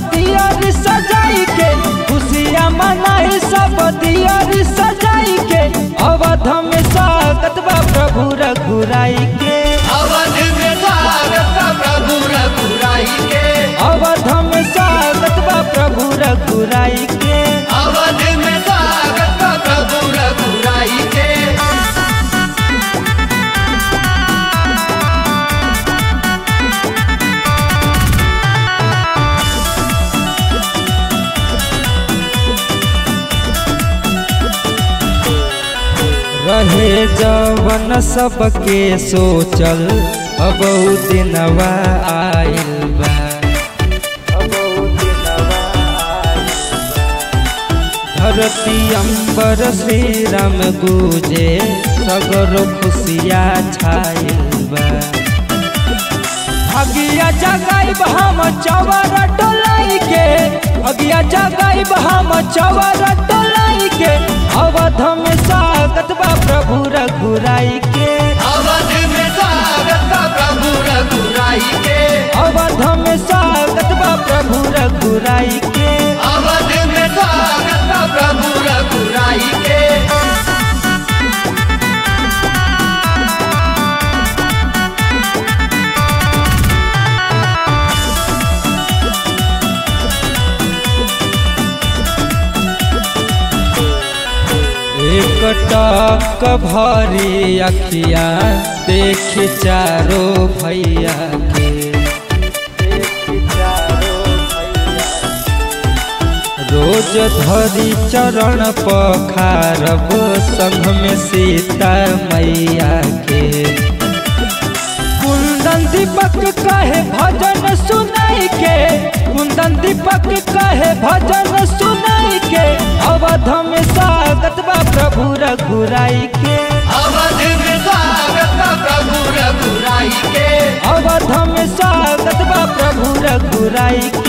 दियर सजाई के खुशियाँ मनाई सब दियर सजाई के अवध में स्वागत बा प्रभु रघुराई के अवध में स्वागत बा प्रभु रघुराई के अवध में स्वागत बा प्रभु रघुराई के अवध में स्वागत बा प्रभु रघुराई के रहे जवन सबके सोचल अब उ दिनवा आइल बा अब उ दिनवा आइल बा। धरती अंबर श्री राम गुजे सगरो खुशिया छाइल बा अगिया जगाई हम चवर डोलाई के अगिया जगाई हम चवर डोलाई के अवध में स्वागत बा प्रभु रघुराई के अवध में स्वागत बा प्रभु रघुराई के अवध में स्वागत बा प्रभु रघुराई के अवध में स्वागत बा प्रभु रघुराई के एक टक भरी अखिया देख चारो भैया के देख चारो भैया रोज धरी चरण पखारब संग में सीता मैया के कुंदन दीपक कहे भजन सुनाई के कुंदन दीपक कहे भजन सुनाई के अवध में स्वागत बा प्रभु रघुराई के अवध में स्वागत बा प्रभु रघुराई के अवध में स्वागत बा प्रभु रघुराई